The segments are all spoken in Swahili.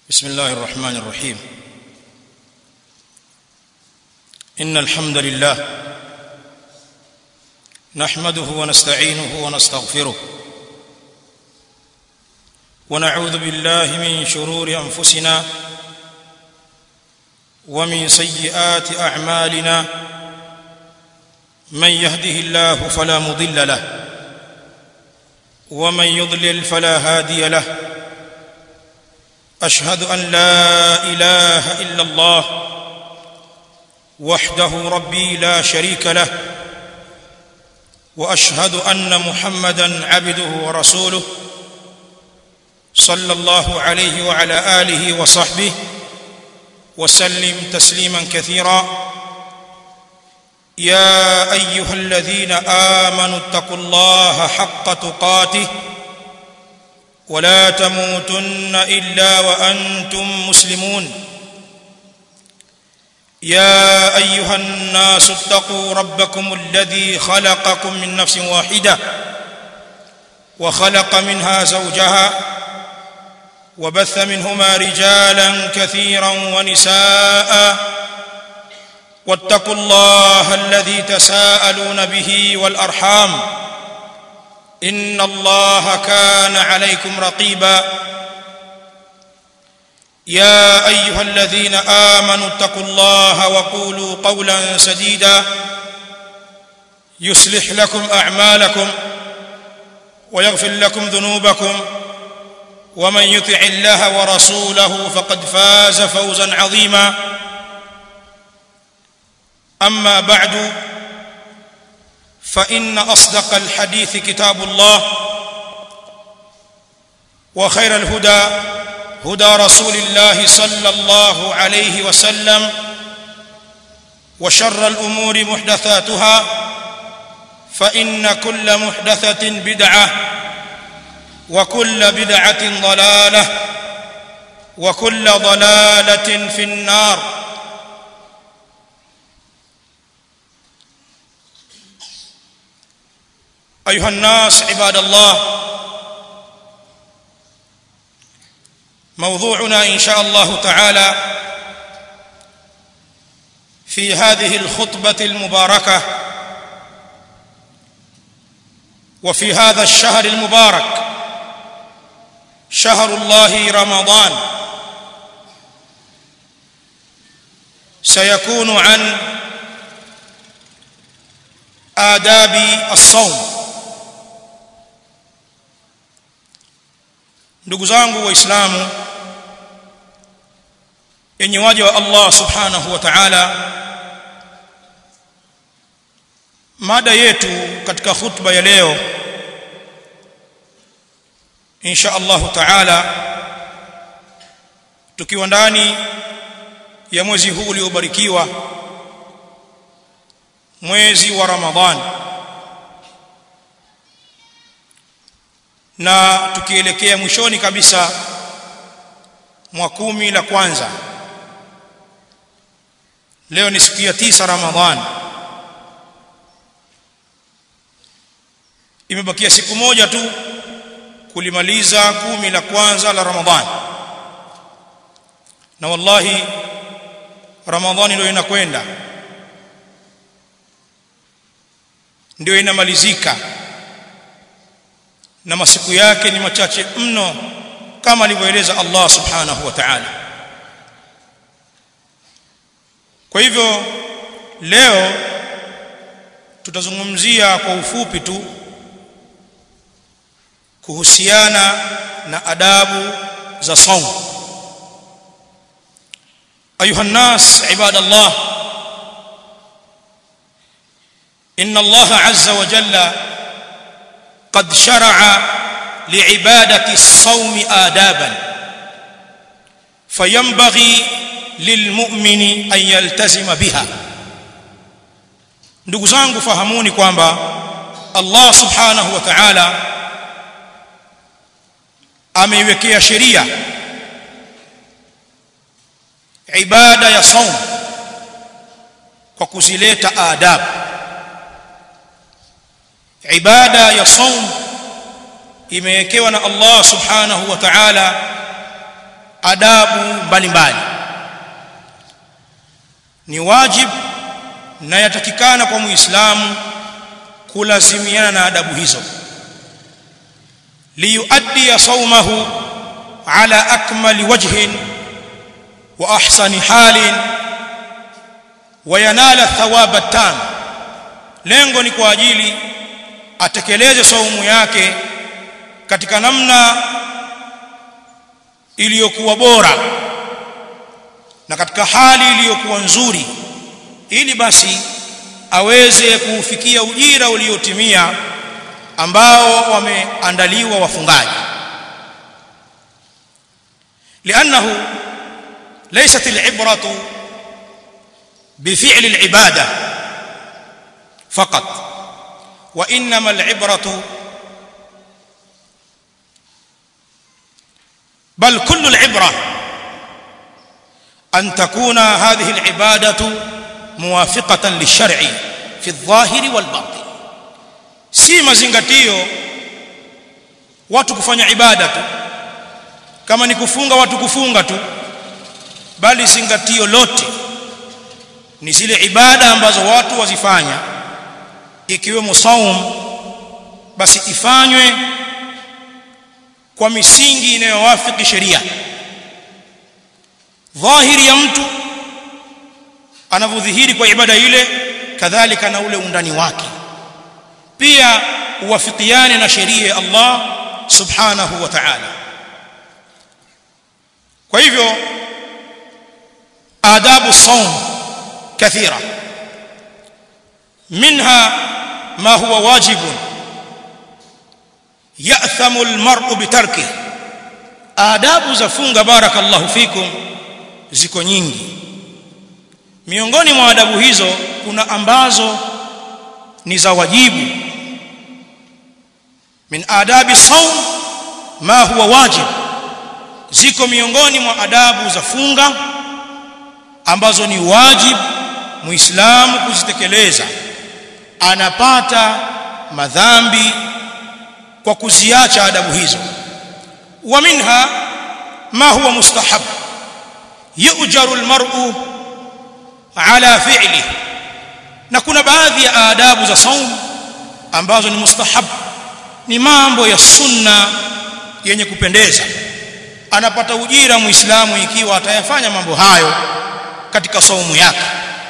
بسم الله الرحمن الرحيم ان الحمد لله نحمده ونستعينه ونستغفره ونعوذ بالله من شرور انفسنا ومن سيئات اعمالنا من يهده الله فلا مضل له ومن يضلل فلا هادي له اشهد ان لا اله الا الله وحده ربي لا شريك له واشهد ان محمدا عبده ورسوله صلى الله عليه وعلى اله وصحبه وسلم تسليما كثيرا يا ايها الذين امنوا اتقوا الله حق تقاته ولا تموتن الا وانتم مسلمون يا ايها الناس اتقوا ربكم الذي خلقكم من نفس واحده وخلق منها زوجها وبث منهما رجالا كثيرا ونساء واتقوا الله الذي تساءلون به والارحام ان الله كان عليكم رقيبا يا ايها الذين امنوا اتقوا الله وقولوا قولا سديدا يصلح لكم اعمالكم ويغفر لكم ذنوبكم ومن يطع الله ورسوله فقد فاز فوزا عظيما اما بعد فان اصدق الحديث كتاب الله وخير الهدى هدى رسول الله صلى الله عليه وسلم وشر الامور محدثاتها فان كل محدثه بدعه وكل بدعه ضلاله وكل ضلاله في النار ايها الناس عباد الله موضوعنا ان شاء الله تعالى في هذه الخطبه المباركه وفي هذا الشهر المبارك شهر الله رمضان سيكون عن آداب الصوم ndugu zangu waislamu yenye waja wa Allah subhanahu wa ta'ala mada yetu katika khutba ya leo insha Allah ta'ala tukiwa ndani ya mwezi huu uliobarikiwa mwezi wa Ramadhani na tukielekea mwishoni kabisa mwa kumi la kwanza leo ni siku ya tisa Ramadhani imebakia siku moja tu kulimaliza kumi la kwanza la Ramadhani na wallahi Ramadhani ndio inakwenda ndio inamalizika na masiku yake ni machache mno kama alivyoeleza Allah subhanahu wa ta'ala kwa hivyo leo tutazungumzia kwa ufupi tu kuhusiana na adabu za saum ayuha nas ibadallah inna Allah azza wa jalla قد شرع لعباده الصوم آدابا فينبغي للمؤمن أن يلتزم بها ndugu zangu fahamuni kwamba Allah subhanahu wa ta'ala ameiwekea sheria ibada ya saum kwa kuzileta adabu ibada ya saum imewekewa na Allah subhanahu wa ta'ala adabu mbalimbali ni wajib na yatakikana kwa muislamu kulazimiana na adabu hizo liyuaddi sawmahu ala akmali wajhin wa ahsani halin wa yanala thawaba tam lengo ni kwa ajili atekeleze saumu yake katika namna iliyokuwa bora na katika hali iliyokuwa nzuri ili basi aweze kuufikia ujira uliotimia ambao wameandaliwa wafungaji لانه ليست العبره بفعل العباده فقط وانما العبره بل كل العبره ان تكون هذه العباده موافقه للشرع في الظاهر والباطن si mazingatio watu kufanya ibada tu kama ni kufunga watu kufunga tu bali zingatio lote ni zile ibada ambazo watu wazifanya ikiwemo saum basi ifanywe kwa misingi inayowafiki sheria dhahiri ya mtu anavyodhihiri kwa ibada ile kadhalika na ule undani wake pia uwafikiane na sheria ya Allah subhanahu wa ta'ala kwa hivyo adabu saum kathira منها ما هو واجب يأثم المرء بتركه adabu za funga barakallahu fikum ziko nyingi miongoni mwa adabu hizo kuna ambazo ni za wajibu min adabi saum ma huwa wajib ziko miongoni mwa adabu za funga ambazo ni wajib muislamu kuzitekeleza anapata madhambi kwa kuziacha adabu hizo wa minha ma huwa mustahab yujaru almar'u ala fi'li na kuna baadhi ya adabu za saum ambazo ni mustahab ni mambo ya sunna yenye kupendeza anapata ujira muislamu ikiwa atayafanya mambo hayo katika saumu yake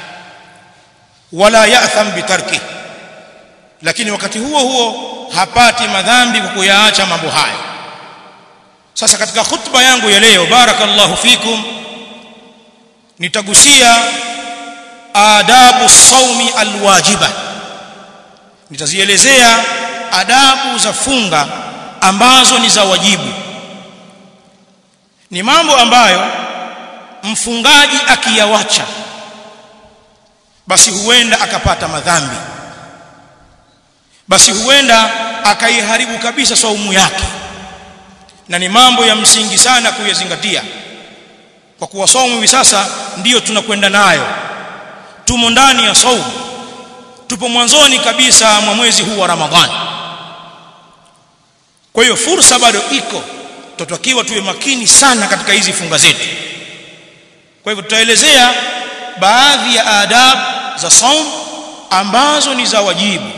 wala ya'tham bitarki lakini wakati huo huo hapati madhambi kwa kuyaacha mambo hayo sasa katika khutba yangu ya leo barakallahu fikum nitagusia adabu saumi alwajiba nitazielezea adabu za funga ambazo ni za wajibu ni mambo ambayo mfungaji akiyawacha basi huenda akapata madhambi basi huenda akaiharibu kabisa saumu yake na ni mambo ya msingi sana kuyazingatia kwa kuwa saumu hivi sasa ndiyo tunakwenda nayo tumo ndani ya saumu tupo mwanzoni kabisa mwa mwezi huu wa Ramadhani kwa hiyo fursa bado iko tutakiwa tuwe makini sana katika hizi funga zetu kwa hivyo tutaelezea baadhi ya adabu za saum ambazo ni za wajibu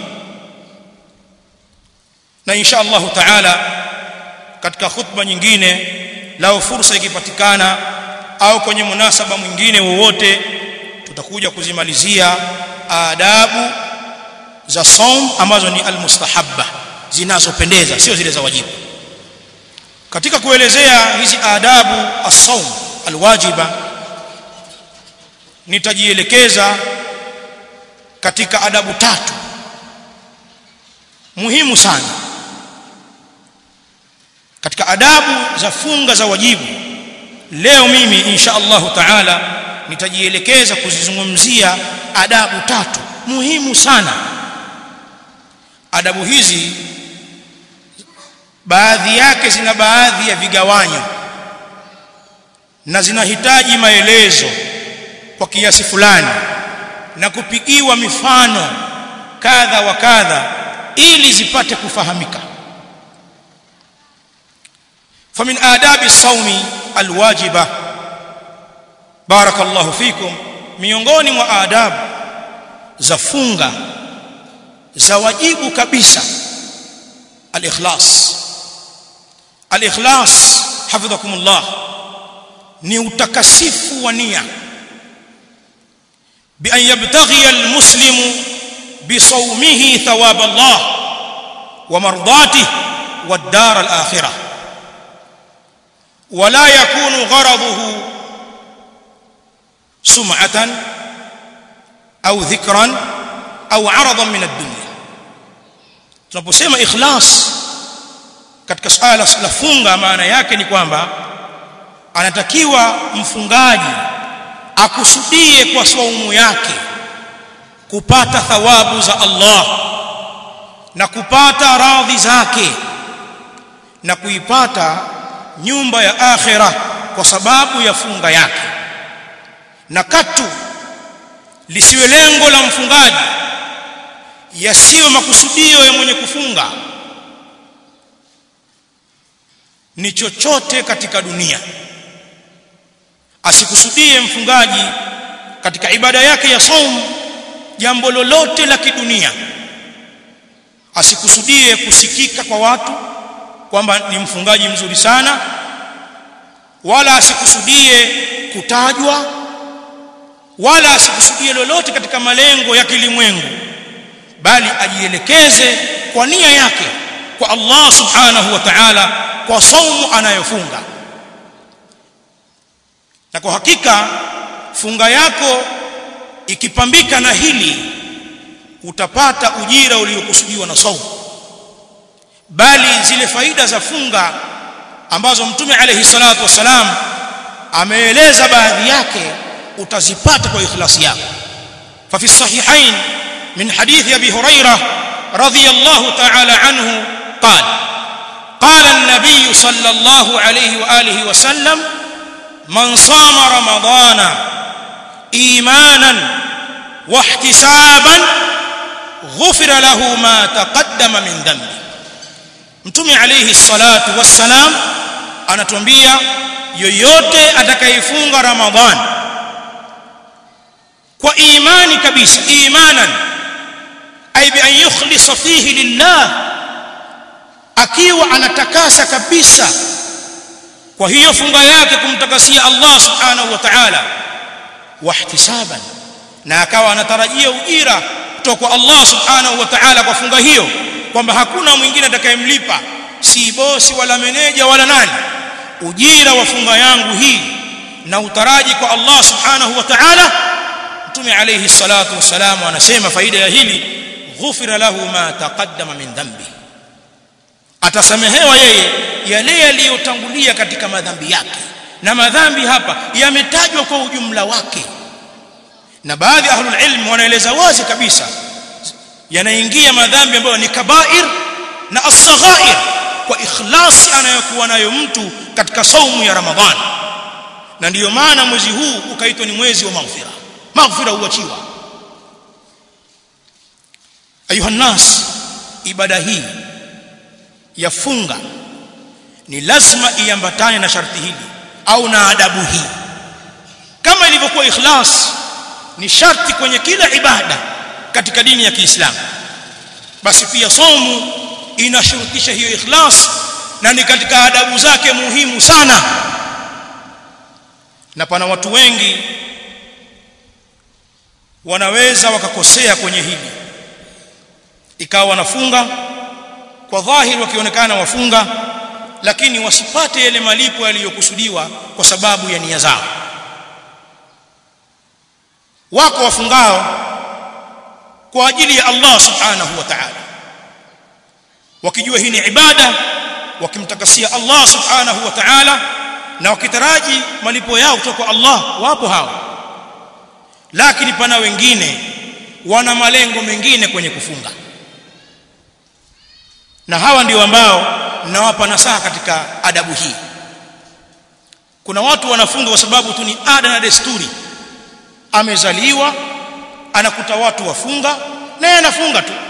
na insha Allah taala katika khutba nyingine lao fursa ikipatikana au kwenye munasaba mwingine wowote tutakuja kuzimalizia adabu za saum ambazo ni almustahabba zinazopendeza sio zile za wajibu katika kuelezea hizi adabu as-saum alwajiba nitajielekeza katika adabu tatu muhimu sana katika adabu za funga za wajibu leo mimi insha Allahu taala nitajielekeza kuzizungumzia adabu tatu muhimu sana adabu hizi baadhi yake zina baadhi ya vigawanyo na zinahitaji maelezo kwa kiasi fulani na kupigiwa mifano kadha wa kadha ili zipate kufahamika famin adabi saumi alwajiba barakallahu fikum miongoni mwa adabu za funga za wajibu kabisa al-ikhlas al-ikhlas hafidhakumullah ni utakasifu wa nia bi an yabtaghi al-muslimu bi sawmihi thawab Allah wa mardatihi wad-dar al-akhirah ولا يكون غرضه سمعة أو ذكرا أو عرضا من الدنيا tunaposema ikhlas katika swala la funga maana yake ni kwamba anatakiwa mfungaji akusudie kwa saumu yake kupata thawabu za Allah na kupata radhi zake na kuipata nyumba ya akhira kwa sababu ya funga yake na katu lisiwe lengo la mfungaji yasiwe makusudio ya mwenye kufunga ni chochote katika dunia asikusudie mfungaji katika ibada yake ya saumu jambo lolote la kidunia asikusudie kusikika kwa watu kwamba ni mfungaji mzuri sana wala asikusudie kutajwa wala asikusudie lolote katika malengo ya kilimwengu bali ajielekeze kwa nia yake kwa Allah subhanahu wa ta'ala kwa saumu anayofunga na kwa hakika funga yako ikipambika na hili utapata ujira uliokusudiwa na saumu bali zile faida za funga ambazo mtume alayhi salatu wasalam ameeleza baadhi yake utazipata kwa ikhlasi yako fa fi sahihain min hadith abi hurairah radiyallahu ta'ala anhu qala قال النبي صلى الله عليه واله وسلم من صام رمضان ايمانا واحتسابا غفر له ما تقدم من ذنبه mtume alayhi salatu wassalam anatuambia yoyote atakayefunga ramadhan kwa imani kabisa imanan ay bi an yukhlisa fihi lillah akiwa anatakasa kabisa kwa hiyo funga yake kumtakasia Allah subhanahu wa ta'ala wahtisaban na akawa anatarajia ujira kutoka kwa Allah subhanahu wa ta'ala kwa funga hiyo kwamba hakuna mwingine atakayemlipa si bosi wala meneja wala nani ujira wa funga yangu hii na utaraji kwa Allah subhanahu wa ta'ala mtume alayhi salatu wasalam anasema faida ya hili ghufira lahu ma taqaddama min dhanbi atasamehewa yeye yale yaliyotangulia katika madhambi yake na madhambi hapa yametajwa kwa ujumla wake na baadhi ya ahlul ilm wanaeleza wazi kabisa yanaingia madhambi ambayo ni kabair na as-saghair kwa ikhlasi anayokuwa nayo mtu katika saumu ya ramadhan na ndiyo maana mwezi huu ukaitwa ni mwezi wa maghfira maghfira huachiwa ayuha nas ibada hii ya funga ni lazima iambatane na sharti hili au na adabu hii kama ilivyokuwa ikhlas ni sharti kwenye kila ibada katika dini ya Kiislamu basi pia somu inashurutisha hiyo ikhlas na ni katika adabu zake muhimu sana na pana watu wengi wanaweza wakakosea kwenye hili ikawa wanafunga kwa dhahiri wakionekana wafunga lakini wasipate yale malipo yaliyokusudiwa kwa sababu ya nia zao wako wafungao kwa ajili ya Allah subhanahu wa ta'ala wakijua hii ni ibada wakimtakasia Allah subhanahu wa ta'ala na wakitaraji malipo yao kutoka kwa Allah wapo hao lakini pana wengine wana malengo mengine kwenye kufunga na hawa ndio ambao nawapa nasaha katika adabu hii kuna watu wanafunga kwa sababu tu ni ada na desturi amezaliwa anakuta watu wafunga naye anafunga tu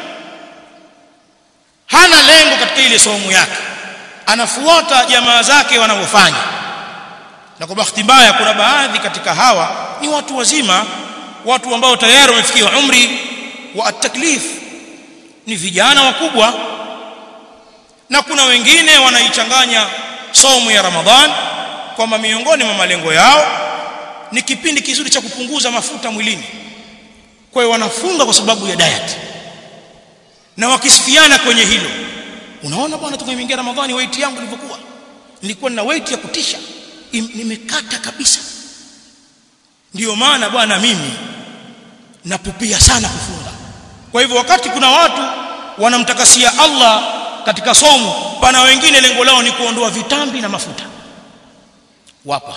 hana lengo katika ile somo yake anafuata jamaa zake wanavyofanya na kwa bahati mbaya kuna baadhi katika hawa ni watu wazima watu ambao tayari wamefikia umri wa at-taklif ni vijana wakubwa na kuna wengine wanaichanganya saumu ya Ramadhan kwamba miongoni mwa malengo yao ni kipindi kizuri cha kupunguza mafuta mwilini kwa hiyo wanafunga kwa sababu ya diet na wakisifiana kwenye hilo unaona bwana tumeingia Ramadhani weight yangu ilivyokuwa nilikuwa na weight ya kutisha nimekata kabisa ndiyo maana bwana mimi napupia sana kufunga kwa hivyo wakati kuna watu wanamtakasia Allah katika somo pana wengine lengo lao ni kuondoa vitambi na mafuta wapo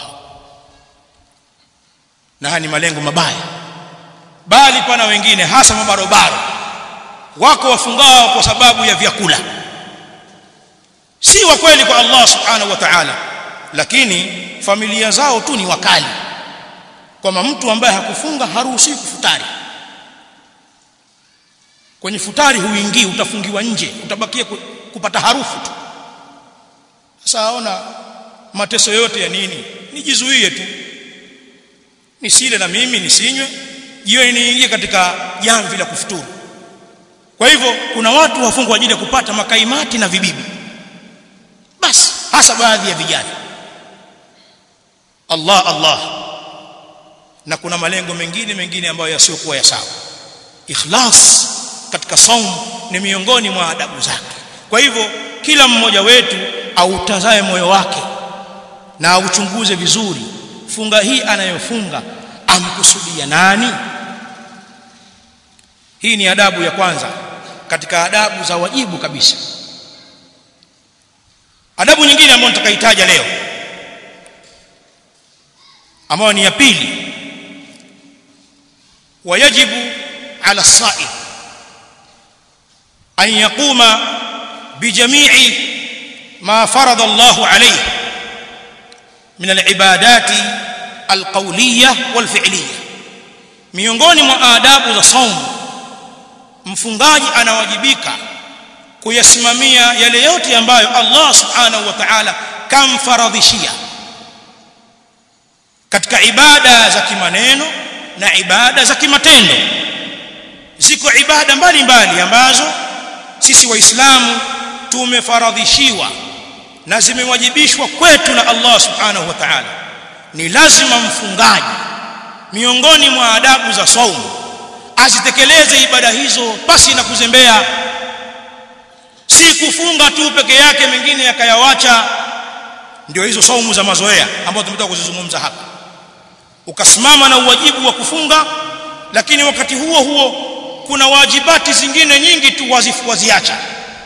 na haya ni malengo mabaya bali pana wengine hasa mabarobaro wako wafungao kwa sababu ya vyakula si wa kweli kwa Allah subhanahu wa ta'ala lakini familia zao tu ni wakali kwamba mtu ambaye hakufunga haruhusiwi kufutari kwenye futari huingii utafungiwa nje utabakia kupata harufu tu sasa aona mateso yote ya nini nijizuie tu nisile na mimi nisinywe jioni niingie katika jamvi la kufuturu kwa hivyo kuna watu wafungwa kwa ajili ya kupata makaimati na vibibi basi hasa baadhi ya vijana Allah Allah na kuna malengo mengine mengine ambayo yasiokuwa ya sawa ikhlas katika saum ni miongoni mwa adabu zake kwa hivyo kila mmoja wetu autazae moyo wake na auchunguze vizuri funga hii anayofunga amkusudia nani hii ni adabu ya kwanza katika adabu za wajibu kabisa adabu nyingine ambayo nitakaitaja leo ambayo ni ya pili wayajibu ala saim an yaquma bijami'i ma farada Allah alayhi min alibadati alqawliyah walfi'liyah miongoni mwa adabu za saumu mfungaji anawajibika kuyasimamia yale yote ambayo Allah subhanahu wa ta'ala kamfaradhishia katika ibada za kimaneno na ibada za kimatendo ziko ibada mbalimbali ambazo sisi waislamu tumefaradhishiwa na zimewajibishwa kwetu na Allah subhanahu wa ta'ala ni lazima mfungaji miongoni mwa adabu za saumu azitekeleze ibada hizo pasi na kuzembea si kufunga tu peke yake mengine yakayawacha ndio hizo saumu za mazoea ambazo tumetoka kuzizungumza hapa ukasimama na uwajibu wa kufunga lakini wakati huo huo kuna wajibati zingine nyingi tu wazifu waziacha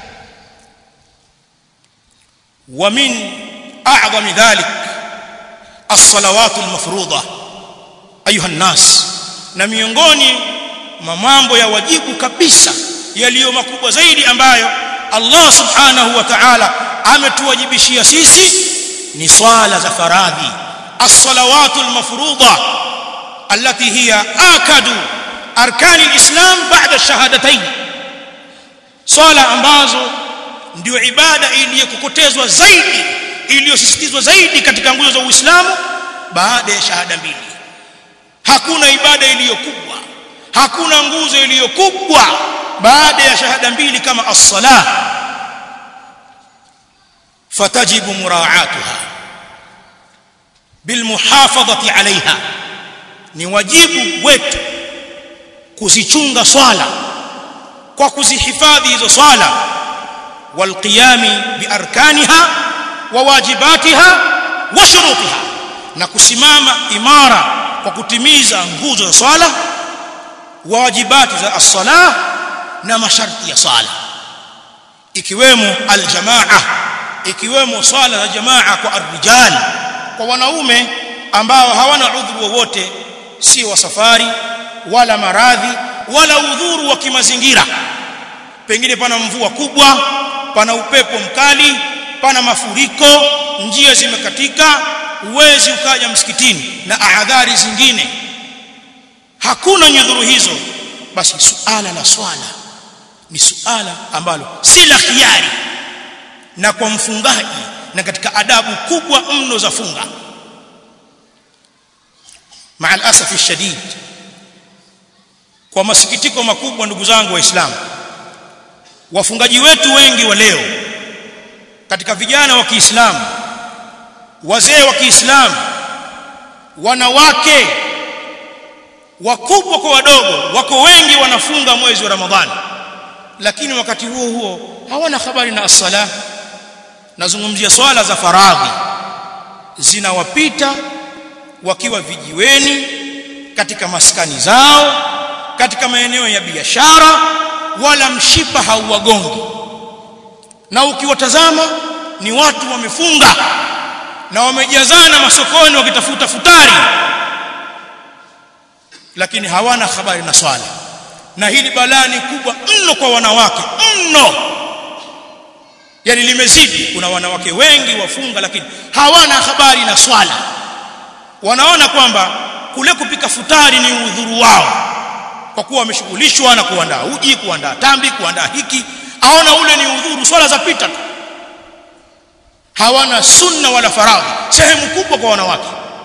wa min a'zami dhalik as-salawat al-mafruḍah ayuha an-nas na miongoni mwa mambo ya wajibu kabisa yaliyo makubwa zaidi ambayo Allah subhanahu wa ta'ala ametuwajibishia sisi ni swala za faradhi as-salawatu al-mafruḍa allati hiya akadu arkani al-islam ba'da ash-shahadatayn swala ambazo ndio ibada iliyokokotezwa zaidi iliyosisitizwa zaidi katika nguzo za Uislamu baada ya shahada mbili hakuna ibada iliyokubwa hakuna nguzo iliyokubwa baada ya shahada mbili kama as-salah fatajibu muraa'atuha bilmuhafadhati 'alayha ni wajibu wetu kuzichunga swala kwa kuzihifadhi hizo swala walqiyami biarkaniha wa wajibatiha wa shurutiha na kusimama imara kwa kutimiza nguzo za swala wajibati za as-salah na masharti ya sala ikiwemo aljamaa ikiwemo swala za jamaa kwa arrijal kwa wanaume ambao hawana udhuru wowote si wa safari wala maradhi wala udhuru wa kimazingira pengine pana mvua kubwa pana upepo mkali pana mafuriko njia zimekatika uwezi ukaja msikitini na ahadhari zingine hakuna nyudhuru hizo basi suala la swala ni suala ambalo si la khiari na kwa mfungaji na katika adabu kubwa mno za funga maa alasafi shadid kwa masikitiko makubwa ndugu zangu waislamu wafungaji wetu wengi wa leo katika vijana wa Kiislamu wazee wa Kiislamu wanawake wakubwa kwa wadogo wako wengi wanafunga mwezi wa Ramadhani lakini wakati huo huo hawana habari na as-sala nazungumzia swala za faradhi zinawapita wakiwa vijiweni katika maskani zao katika maeneo ya biashara wala mshipa hauwagongi na ukiwatazama ni watu wamefunga na wamejazana masokoni wakitafuta futari lakini hawana habari na swala na hili balaa ni kubwa mno kwa wanawake mno yani limezidi kuna wanawake wengi wafunga lakini hawana habari na swala wanaona kwamba kule kupika futari ni udhuru wao kwa kuwa wameshughulishwa na kuandaa uji kuandaa tambi kuandaa hiki aona ule ni udhuru swala za pita tu hawana sunna wala faradhi sehemu kubwa kwa wanawake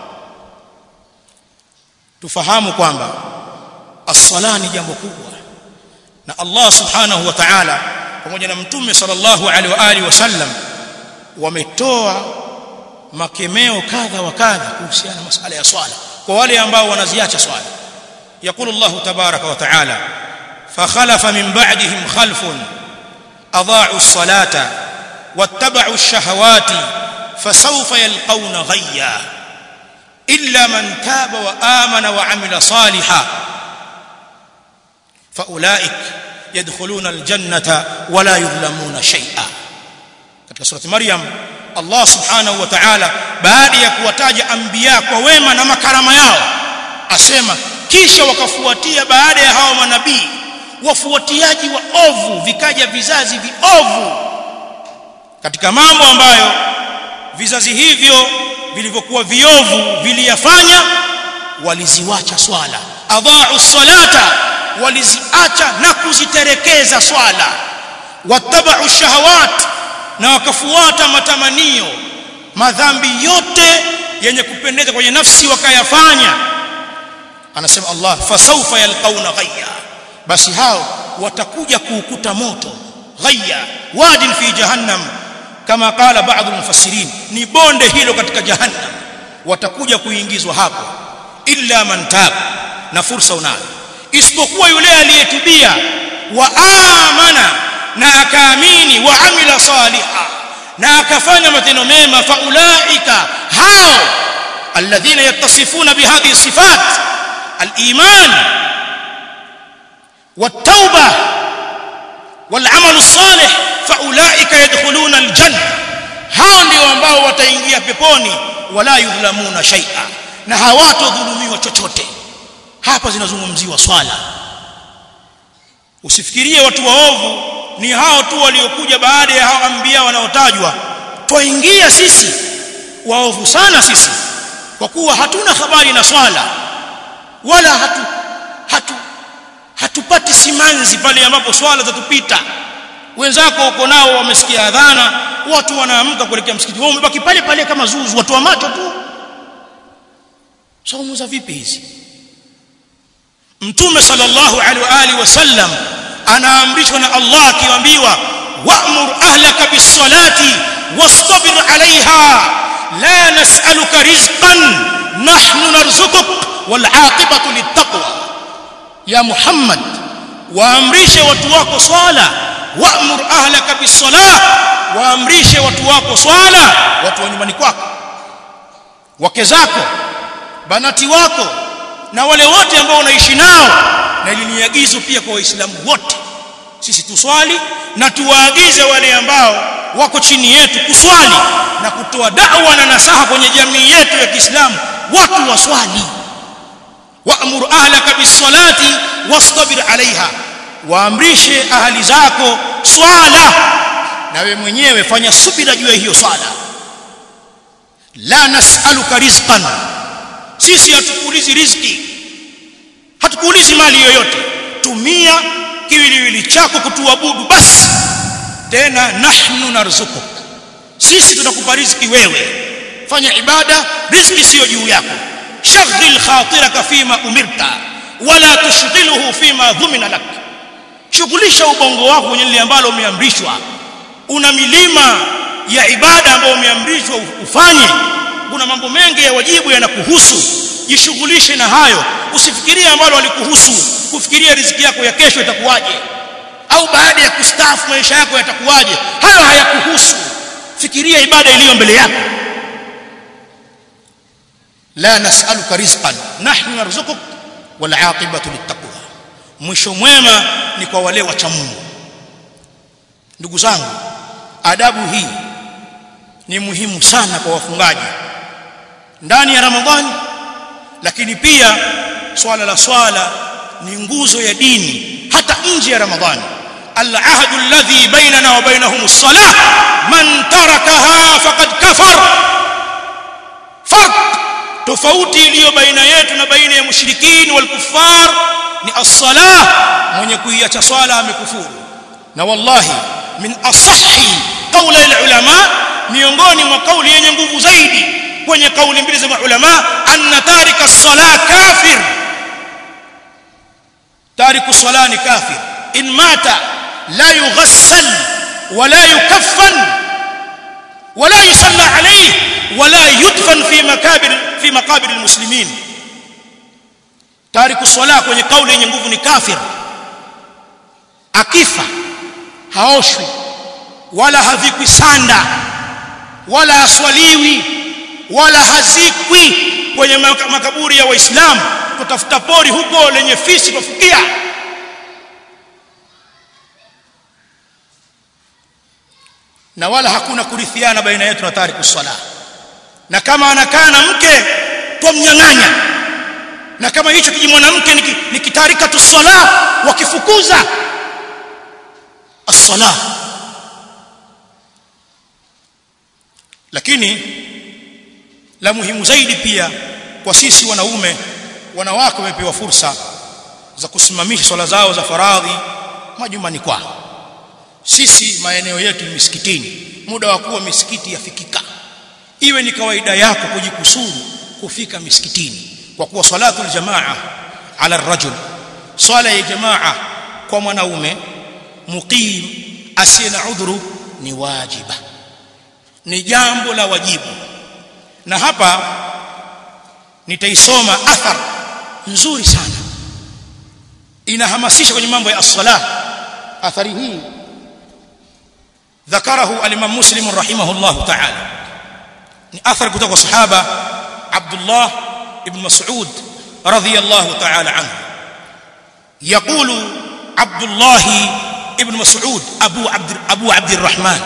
tufahamu kwamba as-sala ni jambo kubwa na Allah subhanahu wa ta'ala pamoja na mtume sallallahu alaihi wa alihi wasallam wametoa makemeo kadha wa kadha kuhusiana na masala ya swala kwa wale ambao wanaziacha swala يقول الله تبارك وتعالى فخلف من بعدهم خلف اضاعوا الصلاه واتبعوا الشهوات فسوف يلقون غيا الا من تاب وامن وعمل صالحا فاولئك يدخلون الجنه ولا يظلمون شيئا katika surati maryam Allah subhanahu wa ta'ala baada ya kuwataja anbiya kwa wema na makarama yao asema kisha wakafuatia baada ya hao manabii wafuatiaji wa ovu vikaja vizazi viovu katika mambo ambayo vizazi hivyo vilivyokuwa viovu viliyafanya waliziwacha swala adhaa'u salata waliziacha na kuziterekeza swala wattaba'u shahawat na wakafuata matamanio madhambi yote yenye kupendeza kwenye nafsi wakayafanya anasema Allah fasawfa yalqauna ghayya basi hao watakuja kuukuta moto ghayya wadin fi jahannam kama qala baadhi mufassirin ni bonde hilo katika jahannam watakuja kuingizwa hapo illa man tab na fursa unayo isipokuwa yule aliyetubia wa amana na akaamini wa amila saliha na akafanya matendo mema faulaika hao alladhina yattasifuna bihadhihi sifat الايمان والتوبه والعمل الصالح فاولئك يدخلون الجنه hao ndio ambao wataingia peponi wala yudhlamuna shay'a na hawatodhulumiwa chochote hapa zinazungumziwa swala usifikirie watu waovu ni hao tu waliokuja baada ya hao anbiya wanaotajwa twaingia sisi waovu sana sisi kwa kuwa hatuna habari na swala wala hatu hatu hatupati simanzi pale ambapo swala zatupita wenzako uko nao wamesikia adhana watu wanaamka kuelekea msikiti wao umebaki pale pale kama zuzu watu wa macho tu saumu za vipi hizi mtume sallallahu alaihi wa alihi wasallam anaamrishwa na Allah akiambiwa wa'mur ahlaka bis-salati wastabir 'alayha la nas'aluka rizqan nahnu narzuquk wal 'aqibatu lit-taqwa ya Muhammad waamrishe watu wako swala wa'mur ahlaka bis-salah waamrishe watu wako swala watu wa nyumbani kwako wake zako banati wako na wale wote ambao unaishi nao na ili ni agizo pia kwa waislamu wote sisi tuswali na tuwaagize wale ambao wako chini yetu kuswali na kutoa da'wa na nasaha kwenye jamii yetu ya Kiislamu watu waswali wa'mur ahlaka bis-salati wastabir 'alayha waamrishe ahali zako swala na we mwenyewe fanya subira juu ya hiyo swala la nas'aluka rizqan sisi hatukuulizi riziki hatukuulizi mali yoyote tumia kiwiliwili chako kutuabudu basi tena nahnu narzuku sisi tutakupa riziki wewe fanya ibada riziki sio juu yako shaghil khatiraka fima umirta wala tushghiluhu fima dhumina lak shughulisha ubongo wako kwenye lile ambalo umeamrishwa una milima ya ibada ambayo umeamrishwa ufanye kuna mambo mengi ya wajibu yanakuhusu jishughulishe na hayo usifikirie ambalo walikuhusu kufikiria riziki yako ya kesho itakuwaje au baada ya kustaafu maisha yako yatakuwaje hayo hayakuhusu fikiria ibada iliyo mbele yako la nas'aluka rizqan nahnu narzuquk wal 'aqibatu littaqwa mwisho mwema ni kwa wale wacha Mungu ndugu zangu adabu hii ni muhimu sana kwa wafungaji ndani ya Ramadhani lakini pia swala la swala ni nguzo ya dini hata nje ya Ramadhani العهد الذي بيننا وبينهم الصلاة من تركها فقد كفر فرق tofauti iliyo baina yetu na baina ya mushrikini wal kuffar ni as-salah mwenye kuiacha swala amekufuru na wallahi min asahhi qawli al-ulama miongoni mwa kauli yenye nguvu zaidi kwenye kauli mbili za ulama anna tarika as-salah kafir tariku as-salah ni kafir in mata لا يغسل ولا يكفن ولا يصلى عليه ولا يدفن في مكابر في مقابر المسلمين تارك الصلاه kwenye kauli yenye nguvu ni kafir akifa haoshwi wala havikwi sanda wala aswaliwi wala hazikwi kwenye makaburi ya waislamu kutafuta pori huko lenye fisi kufukia na wala hakuna kurithiana baina yetu na tariku sala na kama anakaa na mke twamnyang'anya na kama hicho kiji mwanamke ni kitarika tu sala wakifukuza as-sala lakini la muhimu zaidi pia kwa sisi wanaume wanawake wamepewa fursa za kusimamisha swala zao za faradhi majumbani kwao sisi maeneo yetu ni misikitini muda wa kuwa misikiti yafikika iwe ni kawaida yako kujikusuru kufika misikitini kwa kuwa salatul jamaa ala rajul swala ya jamaa kwa mwanaume muqim asiye na udhuru ni wajiba ni jambo la wajibu na hapa nitaisoma athar nzuri sana inahamasisha kwenye mambo ya as-salah athari hii ذكره الامام مسلم رحمه الله تعالى ni athar kutoka sahaba Abdullah ibn Mas'ud radhiyallahu ta'ala anhu يقول عبد الله ابن مسعود ابو عبد ابو عبد الرحمن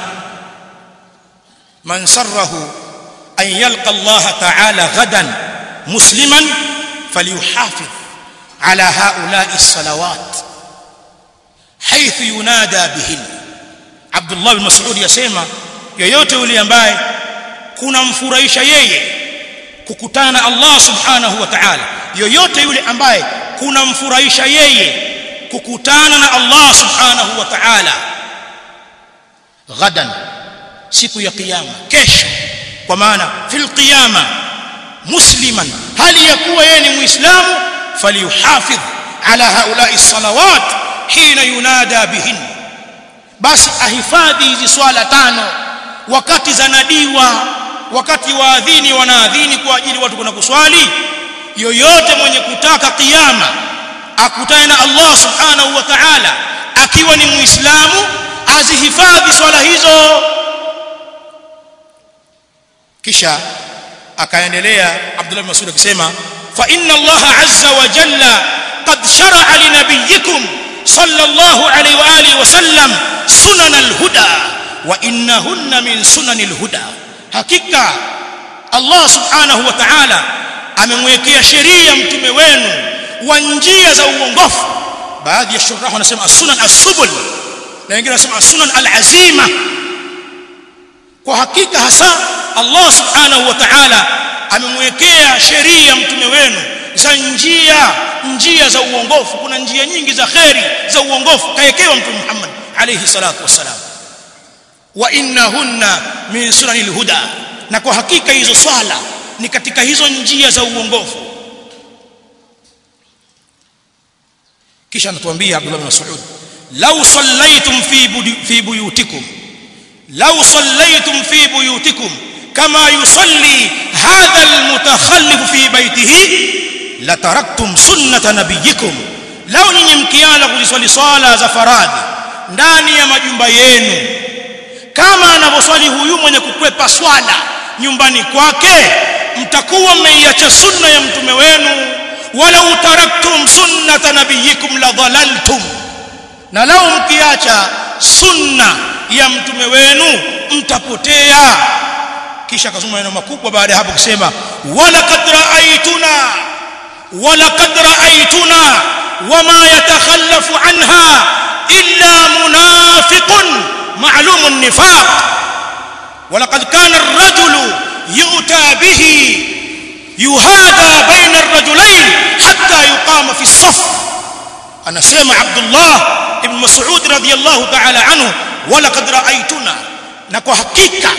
من سره ان يلقى الله تعالى غدا مسلما فليحافظ على هؤلاء الصلوات حيث ينادى بهن Abdullah bin Mas'ud yasema yoyote yule ambaye kunamfurahisha yeye kukutana na Allah subhanahu wa ta'ala yoyote yule ambaye kunamfurahisha yeye kukutana na Allah subhanahu wa ta'ala ghadan siku ya kiyama kesho kwa maana fil qiyama musliman hali ya kuwa yeye ni muislamu falyuhafidh ala haula'i salawat hina yunada bihinna basi ahifadhi hizi swala tano wakati zanadiwa wakati waadhini wanaadhini kwa ajili watu kuna kuswali yoyote mwenye kutaka kiyama akutane na Allah subhanahu wa ta'ala akiwa ni muislamu azihifadhi swala hizo kisha akaendelea Abdullah bin Mas'ud akisema fa inna Allah azza wa jalla qad shar'a li nabiyyikum sallallahu alayhi wa alihi wa sallam sunan al-huda wa innahunna min sunan al-huda hakika Allah subhanahu wa ta'ala amemwekea sheria mtume wenu wa njia za uongofu baadhi ya shurah wanasema as-sunan as-subul na wengine wanasema as-sunan al-azima kwa hakika hasa Allah subhanahu wa ta'ala amemwekea sheria mtume wenu za njia njia za uongofu kuna njia nyingi za kheri za uongofu kaekewa mtume Muhammad alayhi salatu wassalam wa innahunna min sunanil huda na kwa hakika hizo swala ni katika hizo njia za uongofu kisha anatuambia Abdullah bin Mas'ud law sallaytum fi fi buyutikum law sallaytum fi buyutikum kama yusalli hadha almutakhallif fi baytihi lataraktum sunnata nabiyikum law nyinyi mkianza kuziswali swala za faradhi ndani ya majumba yenu kama anavyoswali huyu mwenye kukwepa swala nyumbani kwake mtakuwa mmeiacha sunna ya mtume wenu wala utaraktum sunnata nabiyikum la dhalaltum na lao mkiacha sunna ya mtume wenu mtapotea kisha akasoma maneno makubwa baada ya hapo kusema wala qad ra'aytuna wala qad ra'aytuna wama yatakhallafu anha illa munafiqun ma'lum an-nifaq ولقد كان الرجل يؤتى به يهادى بين الرجلين حتى يقام في الصف أنا سمع عبد الله ابن مسعود رضي الله تعالى عنه ولقد رأيتنا نكو حقيقة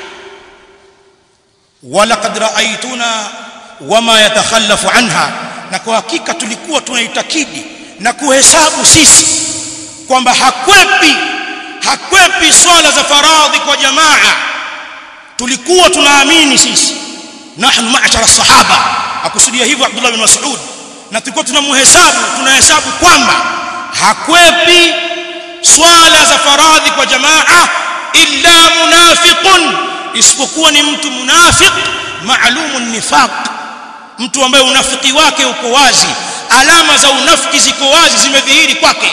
ولقد رأيتنا وما يتخلف عنها نكو حقيقة tulikuwa tunaitakidi na kuhesabu sisi kwamba hakwepi hakwepi swala za faradhi kwa jamaa tulikuwa tunaamini sisi nahnu ma'ashara sahaba akusudia hivyo Abdullah bin Mas'ud na tulikuwa tunamhesabu tunahesabu kwamba hakwepi swala za faradhi kwa jamaa illa munafiqun isipokuwa ni mtu munafiq maalumun nifaq mtu ambaye unafiki wake uko wazi alama za unafiki ziko wazi zimedhihiri kwake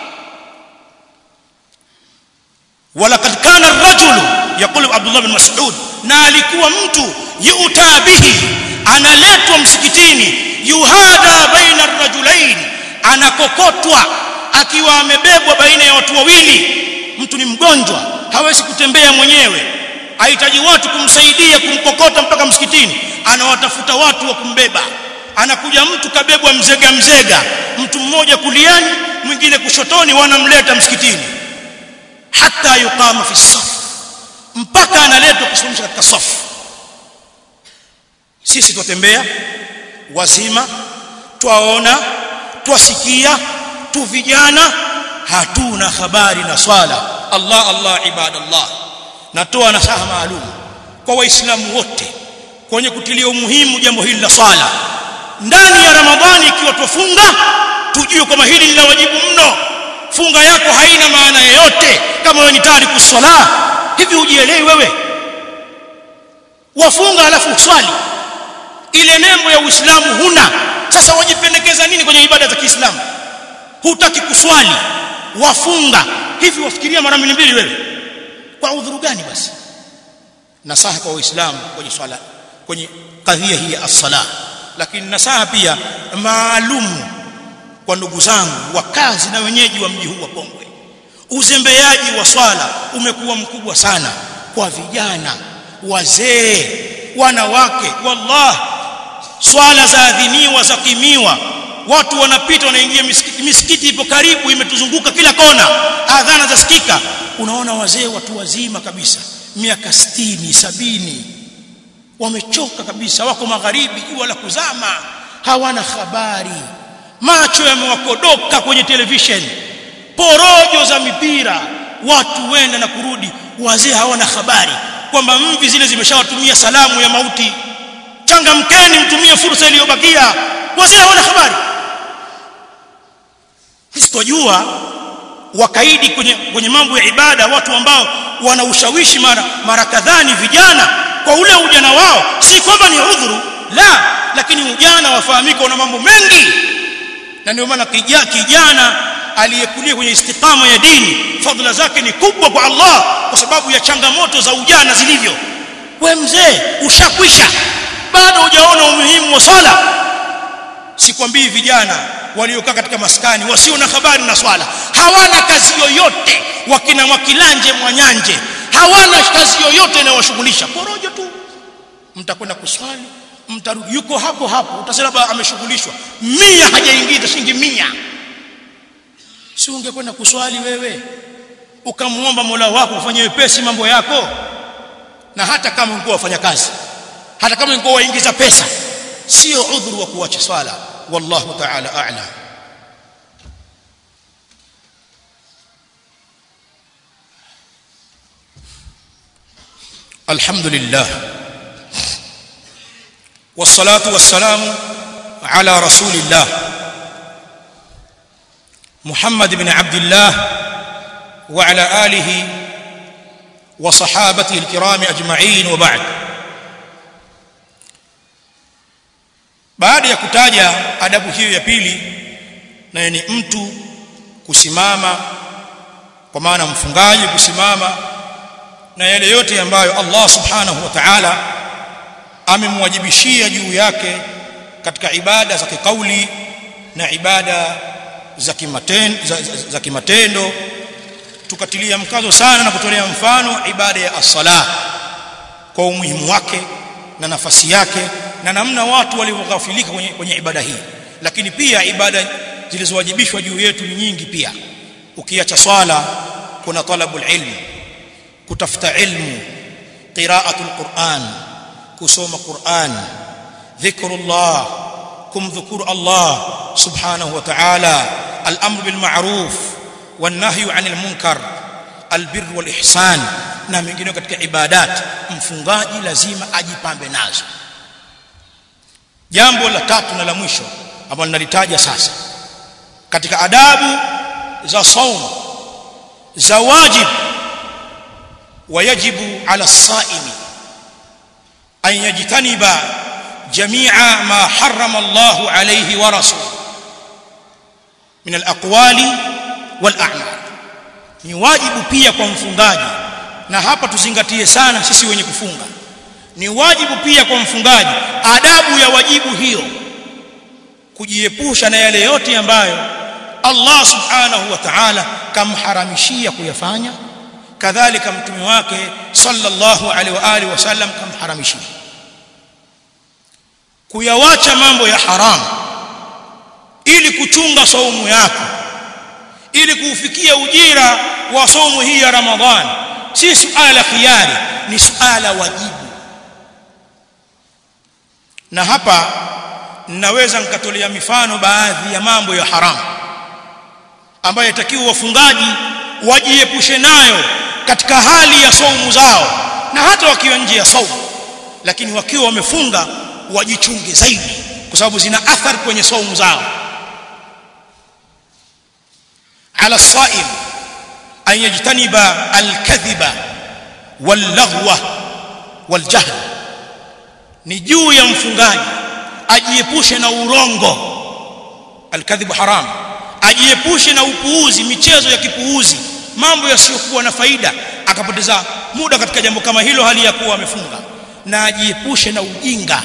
ولقد كان الرجل يقول عبد الله بن مسعود na alikuwa mtu yuta bihi analetwa msikitini yuhada baina ar-rajulain anakokotwa akiwa amebebwa baina ya watu wawili mtu ni mgonjwa hawezi kutembea mwenyewe ahitaji watu kumsaidia kumkokota mpaka msikitini anawatafuta watu wa kumbeba anakuja mtu kabebwa mzega mzega mtu mmoja kuliani mwingine kushotoni wanamleta msikitini hata yuqama fi saf mpaka analetwa kusimamisha katika safu sisi twatembea wazima twaona twasikia tu vijana hatuna habari na swala Allah Allah ibadallah natoa nasaha maalum kwa waislamu wote kwenye kutilia umuhimu jambo hili la swala ndani ya ramadhani ikiwa tufunga tujue kwamba hili ni la wajibu mno funga yako haina maana yoyote kama wewe ni tariku swala hivi ujielewi wewe wafunga alafu uswali ile nembo ya Uislamu huna sasa wajipendekeza nini kwenye ibada za Kiislamu hutaki kuswali wafunga hivi wafikiria mara mbili mbili wewe kwa udhuru gani basi nasaha kwa waislamu kwenye swala kwenye kadhia hii ya as-sala lakini nasaha pia maalum kwa ndugu zangu wakazi na wenyeji wa mji huu wa Pongwe uzembeaji wa swala umekuwa mkubwa sana kwa vijana wazee wanawake wallah swala za adhiniwa za kimiwa watu wanapita wanaingia misikiti, misikiti ipo karibu imetuzunguka kila kona adhana zasikika unaona wazee watu wazima kabisa miaka 60 sabini wamechoka kabisa wako magharibi jua la kuzama hawana habari macho yamewakodoka kwenye television porojo za mipira watu wenda na kurudi wazee hawana habari kwamba mvi zile zimeshawatumia salamu ya mauti changamkeni mtumie fursa iliyobakia wazee hawana habari sitojua wakaidi kwenye, kwenye mambo ya ibada watu ambao wana ushawishi mara, mara kadhani vijana kwa ule ujana wao si kwamba ni udhuru la lakini ujana wafahamika una mambo mengi na ndio maana kijana, kijana aliyekulia kwenye istiqama ya dini fadhila zake ni kubwa kwa Allah kwa sababu ya changamoto za ujana zilivyo we mzee ushakwisha bado hujaona umuhimu wa swala sikwambii vijana waliokaa katika maskani wasio na habari na swala hawana kazi yoyote wakina mwakilanje mwanyanje hawana kazi yoyote inayowashughulisha porojo tu mtakwenda kuswali mtarudi yuko hapo hapo utasema baba ameshughulishwa mia hajaingiza shilingi mia si ungekwenda kuswali wewe ukamwomba Mola wako ufanye wepesi mambo yako na hata kama ungekuwa wafanya kazi hata kama ungekuwa waingiza pesa sio udhuru wa kuacha swala wallahu ta'ala a'lam الحمد لله والصلاه والسلام على رسول الله محمد بن عبد الله وعلى اله وصحابته الكرام اجمعين وبعد baada ya kutaja adabu hiyo ya pili nayo ni mtu kusimama kwa maana mfungaji kusimama na yale yote ambayo Allah subhanahu wa ta'ala amemwajibishia juu yake katika ibada za kikauli na ibada za kimatendo za, za, za kimatendo tukatilia mkazo sana na kutolea mfano ibada ya as-sala kwa umuhimu wake na nafasi yake na namna watu walivyoghafilika kwenye, kwenye ibada hii lakini pia ibada zilizowajibishwa juu yetu ni nyingi pia ukiacha swala kuna talabul ilm kutafuta ilmu qiraatul quran kusoma quran dhikrullah kumdhukuru allah subhanahu wa ta'ala al-amr bil ma'ruf wan nahyu 'anil munkar albir wal ihsan na mengine katika ibadat mfungaji lazima ajipambe nazo jambo la tatu na la mwisho ambalo nalitaja sasa katika adabu za saum za wajib ويجب على الصائم أن يجتنب جميع ما حرم الله عليه ورسوله من الأقوال والأعمال ni wajibu pia kwa mfungaji na hapa tuzingatie sana sisi wenye kufunga ni wajibu pia kwa mfungaji adabu ya wajibu hiyo kujiepusha na yale yote ambayo Allah subhanahu wa ta'ala kamharamishia kuyafanya kadhalika mtume wake sallallahu alaihi wa alihi wasallam kamharamishia kuyawacha mambo ya haramu ili kuchunga saumu yako ili kuufikia ujira wa saumu hii ya Ramadhani si suala la khiari ni suala wajibu na hapa ninaweza nikatolea mifano baadhi ya mambo ya haramu ambayo yatakiwa wafungaji wajiepushe nayo katika hali ya saumu zao na hata wakiwa nje ya saumu lakini wakiwa wamefunga wajichunge zaidi kwa sababu zina athari kwenye saumu zao ala saim an yajtaniba alkadhiba wallaghwa waljahl ni juu ya mfungaji ajiepushe na urongo alkadhibu haram ajiepushe na upuuzi michezo ya kipuuzi mambo yasiyokuwa na faida akapoteza muda katika jambo kama hilo hali ya kuwa amefunga na ajiepushe na ujinga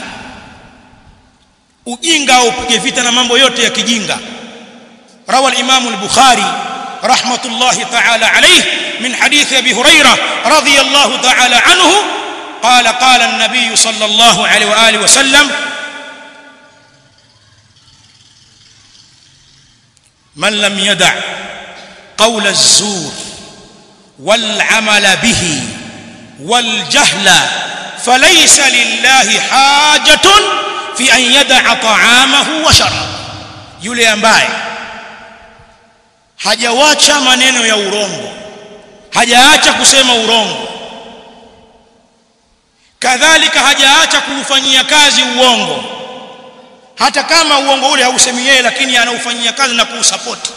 ujinga au upige vita na mambo yote ya kijinga rawa al-imam al-bukhari rahmatullahi ta'ala alayhi min hadith abi hurairah radiyallahu ta'ala anhu قال قال النبي صلى الله عليه واله وسلم من لم يدع قول الزور والعمل به والجهل فليس لله حاجة في أن يدع طعامه وشرابه yule ambaye hajawacha maneno ya urongo hajaacha kusema urongo kadhalika hajaacha kuufanyia kazi uongo hata kama uongo ule hausemi yeye lakini anaufanyia kazi na kuusapoti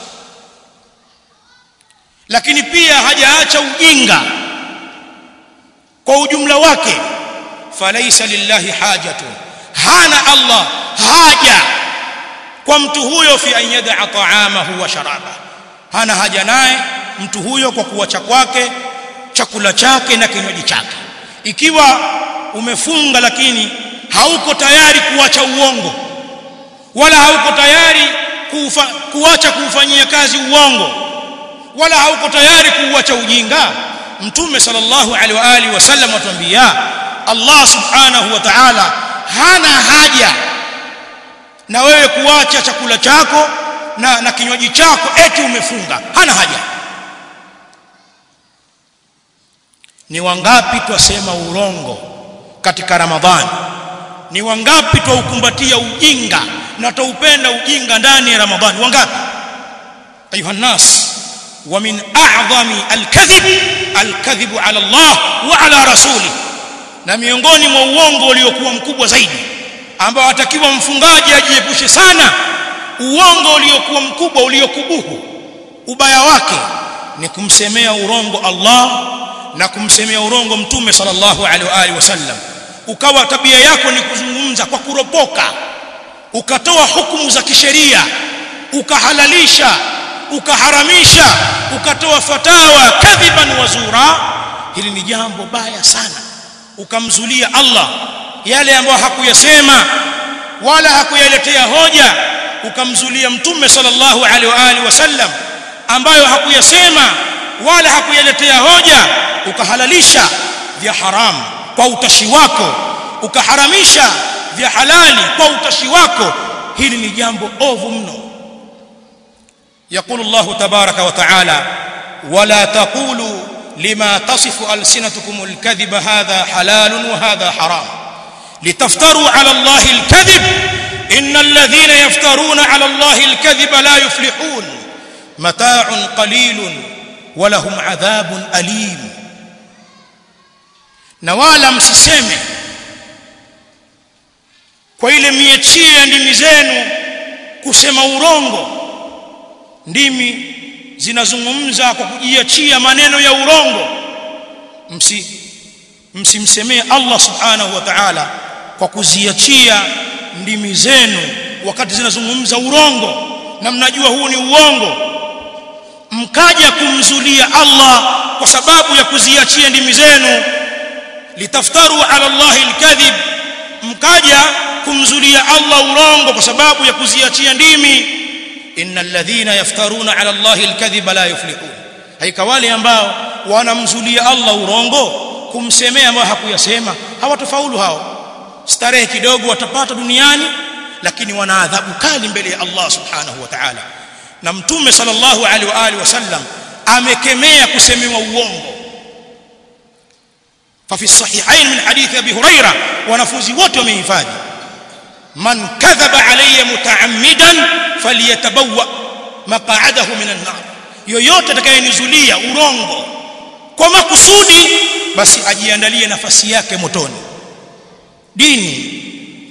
lakini pia hajaacha ujinga kwa ujumla wake falaisa lillahi hajatu hana Allah haja kwa mtu huyo fi an yad'a ta'amahu wa sharaba hana haja naye mtu huyo kwa kuacha kwake chakula chake na kinywaji chake ikiwa umefunga lakini hauko tayari kuacha uongo wala hauko tayari kufa, kuacha kuufanyia kazi uongo wala hauko tayari kuuacha ujinga mtume sallallahu alaihi wa alihi wasallam atuambia Allah subhanahu wa ta'ala hana haja na wewe kuacha chakula chako na, na kinywaji chako eti umefunga hana haja ni wangapi twasema urongo katika ramadhani ni wangapi twaukumbatia ujinga na twaupenda ujinga ndani ya ramadhani wangapi ayuha nas ومن اعظم الكذب الكذب على الله وعلى رسوله na miongoni mwa uongo uliokuwa mkubwa zaidi ambao atakiwa mfungaji ajiepushe sana uongo uliokuwa mkubwa uliokubuhu ubaya wake ni kumsemea urongo Allah na kumsemea urongo mtume sallallahu alaihi wa alihi wasallam ukawa tabia yako ni kuzungumza kwa kuropoka ukatoa hukumu za kisheria ukahalalisha ukaharamisha ukatoa fatawa kadhiban wazura hili ni jambo baya sana ukamzulia Allah yale ambayo hakuyasema wala hakuyaletea hoja ukamzulia mtume sallallahu alaihi wa alihi wasallam ambayo hakuyasema wala hakuyaletea hoja ukahalalisha vya haramu kwa utashi wako ukaharamisha vya halali kwa utashi wako hili ni jambo ovu mno يقول الله تبارك وتعالى ولا تقولوا لما تصف ألسنتكم الكذب هذا حلال وهذا حرام لتفتروا على الله الكذب إن الذين يفترون على الله الكذب لا يفلحون متاع قليل ولهم عذاب أليم نوالا msiseme kwa ile miechie ndimi zenu kusema urongo ndimi zinazungumza kwa kujiachia maneno ya urongo msi msimsemee Allah subhanahu wa ta'ala kwa kuziachia ndimi zenu wakati zinazungumza urongo na mnajua huu ni uongo mkaja kumzulia Allah kwa sababu ya kuziachia ndimi zenu litaftaru ala Allah alkadhib mkaja kumzulia Allah urongo kwa sababu ya kuziachia ndimi innal ladhina yaftaruna ala allahi alkadhiba la yuflihun haika wale ambao wanamzulia Allah urongo kumsemea ambao hakuyasema hawatofaulu hao starehe kidogo watapata duniani lakini wana adhabu kali mbele ya Allah subhanahu wa ta'ala na mtume sallallahu alaihi wa alihi wasallam amekemea kusemewa uongo ففي الصحيحين من حديث ابي هريره wanafunzi wote wamehifadhi man kadhaba alayya mutaammidan falyatabawwa maq'adahu minan nar yoyote atakayenizulia urongo kwa makusudi basi ajiandalie nafasi yake motoni dini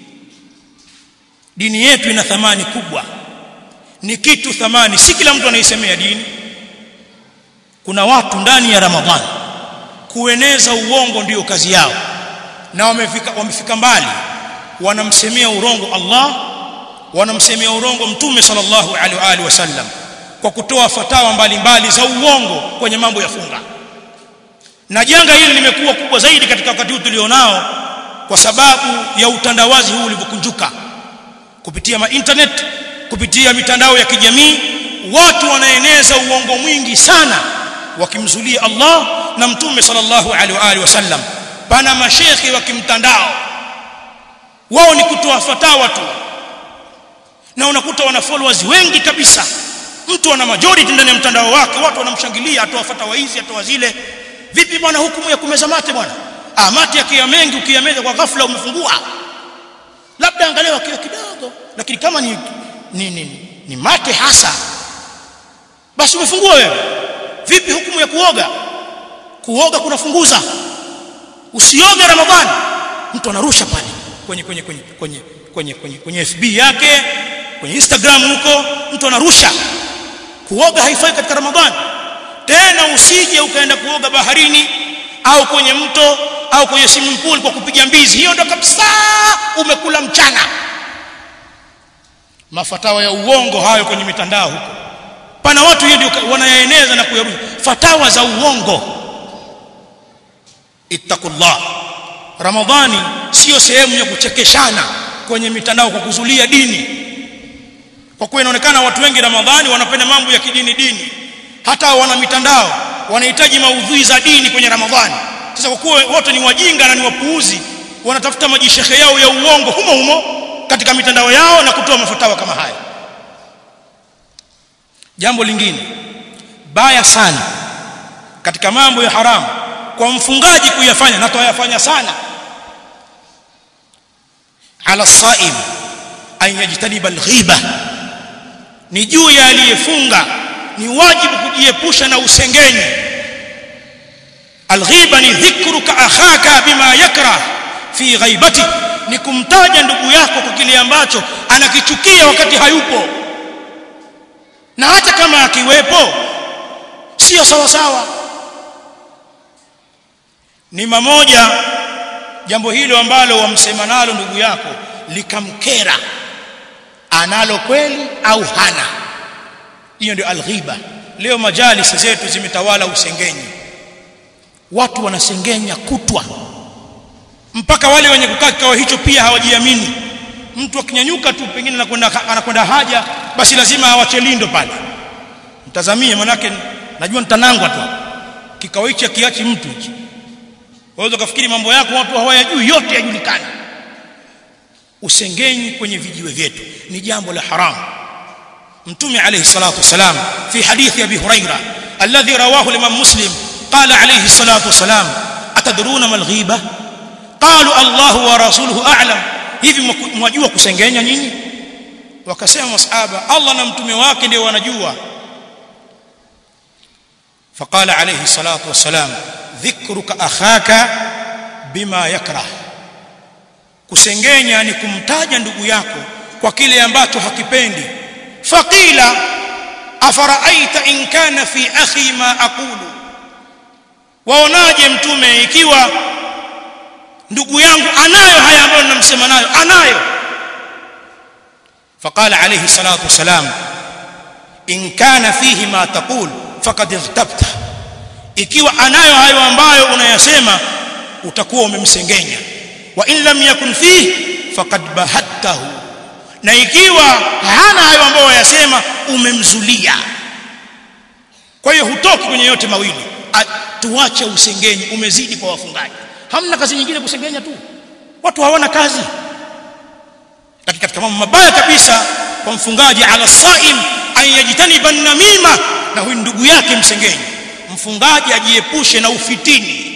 dini yetu ina thamani kubwa ni kitu thamani si kila mtu anaisemea dini kuna watu ndani ya ramadhani kueneza uongo ndiyo kazi yao na wamefika wamefika mbali wanamsemea urongo Allah wanamsemea urongo mtume sallallahu alaihi wa alihi wasallam kwa kutoa fatawa mbalimbali za uongo kwenye mambo ya funga na janga hili limekuwa kubwa zaidi katika wakati huu tulionao kwa sababu ya utandawazi huu ulivyokunjuka kupitia ma internet kupitia mitandao ya kijamii watu wanaeneza uongo mwingi sana wakimzulia Allah na mtume sallallahu alaihi wa alihi wasallam pana mashekhi wa kimtandao wao ni kutoa fatawa tu na unakuta wana followers wengi kabisa mtu ana majority ndani ya mtandao wake watu wanamshangilia atoa fatawa hizi atoa zile vipi bwana hukumu ya kumeza mate bwana ah mate yakiwa mengi ukiyameza kwa ghafla umefungua labda angalia wakiwa kidogo lakini kama ni ni, ni, ni mate hasa basi umefungua wewe vipi hukumu ya kuoga kuoga kunafunguza usioge ramadhani mtu anarusha pale kwenye kwenye kwenye kwenye kwenye kwenye kwenye FB yake kwenye Instagram huko mtu anarusha kuoga haifai katika ramadhani tena usije ukaenda kuoga baharini au kwenye mto au kwenye swimming pool kwa kupiga mbizi hiyo ndo kabisa umekula mchana mafatawa ya uongo hayo kwenye mitandao huko pana watu hiyo wanayaeneza na kuyarusha fatawa za uongo ittaqullah ramadhani sio sehemu ya kuchekeshana kwenye mitandao kwa kuzulia dini kwa kuwa inaonekana watu wengi ramadhani wanapenda mambo ya kidini dini hata wana mitandao wanahitaji maudhui za dini kwenye ramadhani sasa kwa kuwa wote ni wajinga na ni wapuuzi wanatafuta majishekhe yao ya uongo humo humo katika mitandao yao na kutoa mafatawa kama haya jambo lingine baya sana katika mambo ya haramu kwa mfungaji kuyafanya na toyafanya sana ala saim an yajtaniba alghiba ni juu ya aliyefunga ni wajibu kujiepusha na usengenyi alghiba ni dhikruka akhaka bima yakrah fi ghaibati ni kumtaja ndugu yako kwa kile ambacho anakichukia wakati hayupo na hata kama akiwepo sio sawa sawa ni mamoja jambo hilo ambalo wamsema nalo ndugu yako likamkera analo kweli au hana hiyo ndio alghiba leo majalisi zetu zimetawala usengenyi watu wanasengenya kutwa mpaka wale wenye kukaa kikao hicho pia hawajiamini mtu akinyanyuka tu pengine anakwenda anakwenda haja basi lazima awache lindo pale mtazamie manake najua nitanangwa tu kikao hichi akiachi mtu hichi waweza kufikiri mambo yako watu hawayajui yote yajulikana usengenyi kwenye vijiwe vyetu ni jambo la haramu mtume alayhi salatu wasalam fi hadithi abi huraira alladhi rawahu al-imam muslim qala alayhi salatu wasalam atadruna mal ghiba qalu allah wa rasuluhu a'lam hivi mwajua kusengenya nyinyi wakasema masahaba allah na mtume wake ndio wanajua فقال عليه الصلاه والسلام ذكرك اخاك بما يكره kusengenya ni kumtaja ndugu yako kwa kile ambacho hakipendi faqila afaraaita in kana fi akhi ma aqulu waonaje mtume ikiwa ndugu yangu anayo haya ambayo ninamsema nayo anayo faqala alayhi salatu wasalam in kana fihi ma taqul faqad irtabta ikiwa anayo hayo ambayo unayasema utakuwa umemsengenya wa in lam yakun fihi faqad bahattahu na ikiwa hana hayo ambayo wayasema umemzulia kwa hiyo hutoki kwenye yote mawili tuache usengenyi umezidi kwa wafungaji hamna kazi nyingine kusengenya tu watu hawana kazi lakini katika mambo mabaya kabisa kwa mfungaji ala saim an yajtaniba namima na huyu ndugu yake msengenyi mfungaji ajiepushe na ufitini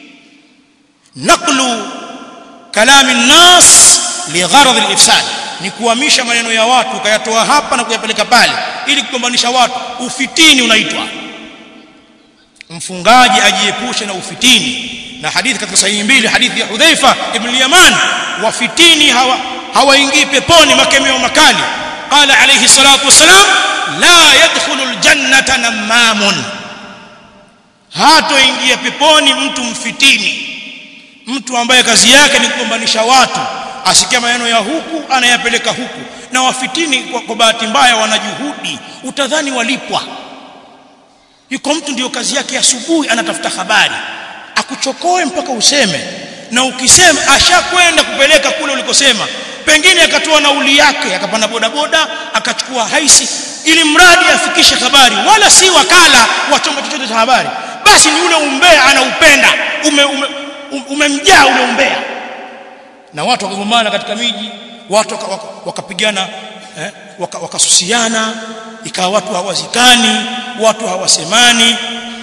naqlu kalami nnas ligharad alifsad ni kuhamisha maneno ya watu ukayatoa hapa na kuyapeleka pale ili kugombanisha watu ufitini unaitwa mfungaji ajiepushe na ufitini na hadithi katika sahihi mbili hadithi ya Hudhaifa ibn al-Yaman wafitini hawa hawaingii peponi makemeo makali qala alayhi salatu wassalam la yadkhulu al-jannata namamun hatoingia peponi mtu mfitini mtu ambaye kazi yake ni kugombanisha watu asikia maneno ya huku anayapeleka huku na wafitini kwa, kwa bahati mbaya wana juhudi utadhani walipwa yuko mtu ndio kazi yake asubuhi anatafuta habari akuchokoe mpaka useme na ukisema ashakwenda kupeleka kule ulikosema pengine akatoa nauli yake akapanda bodaboda akachukua haisi ili mradi afikishe habari wala si wakala wa chombo chochote cha habari basi ni ule umbea anaupenda ume, ume, umemjaa ule umbea na watu wakagombana katika miji watu wakapigana waka eh, wakasusiana waka ikawa watu hawazikani watu hawasemani